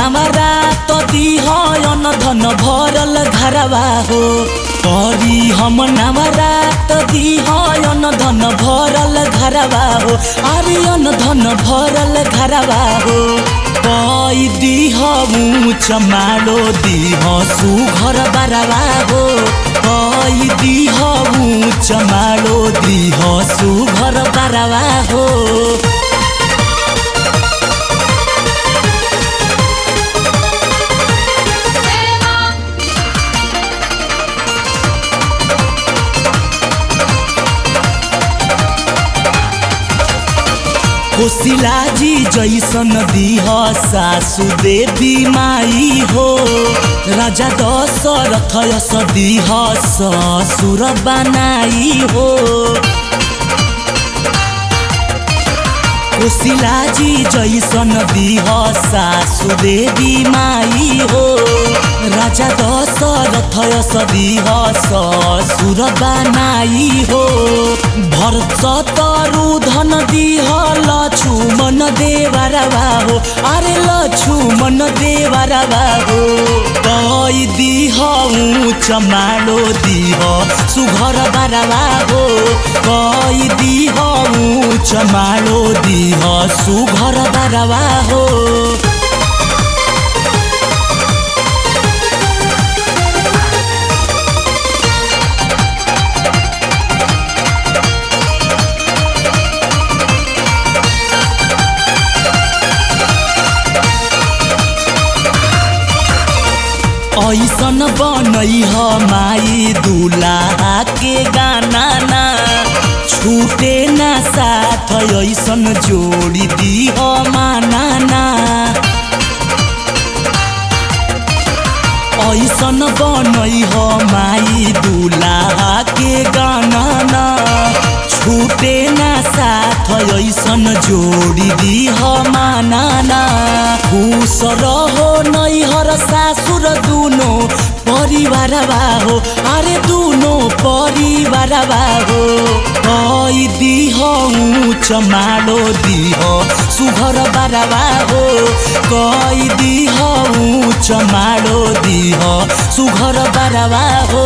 नवरात दिह अन धन भरल घरवा हो करी हम नवरात दिह अन धन भरल घरवा हो अरे अन धन भरल घरवा हो कई दिह ऊँच मालो दिह सुघर बरवा हो कई दिह ऊँच मालो दिह सुघर बरवा हो कोशिला जी जैसन दीह सासु देवी माई हो राजा दशरथ यस दीह ससुर बनाई हो कोशिला जी जैसन दीह सासु देवी माई हो राजा दशरथ यस दीह ससुर बनाई हो भरत तरु धन दिह लक्ष्मण देवरवा हो अरे लक्ष्मण देवरवा हो कई दिह ऊँच मालो दिह सुघर बरवा हो कई दिह ऊँच मालो दिह सुघर बरवा हो ऐसन बनई ह माई दुलाहा के गाना ना छूटे ना साथ ऐसन जोड़ी दी ह माना ना ऐसन बनई ह माई दुलाहा के गाना ना छूटे ना साथ ऐसन जोड़ी दी ह माना ना खुश रहो नैहर सासुर दुनो परिवार हो अरे दुनो परिवार हो कई दिह ऊँच मालो दिह सुघर बारवा हो कई दिह ऊँच मालो दिह सुघर बारवा हो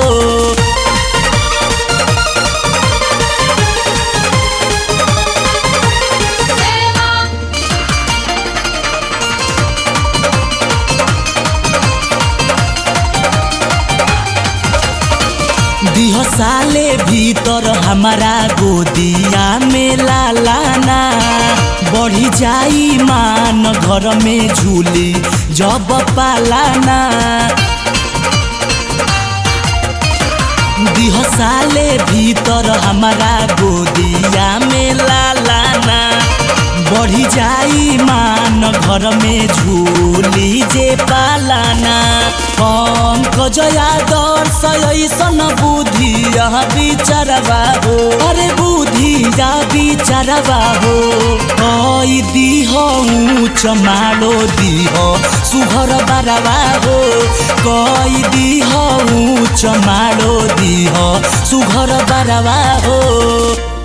दिह साले भीतर हमारा गोदिया में लालाना बढ़ी जाई मान घर में झूली जब पालाना दिह साले भीतर हमारा गोदिया में लालाना बढ़ी जाई मान घर में झूली जे पालाना पंकज यादर्श ऐसन बुद्धि यहाँ बिचारवा हो अरे बुद्धि या बिचारवा हो कई दिह ऊँच मालो दिह सुघर बारवा हो कई दिह ऊँच मालो दिह सुघर बारवा हो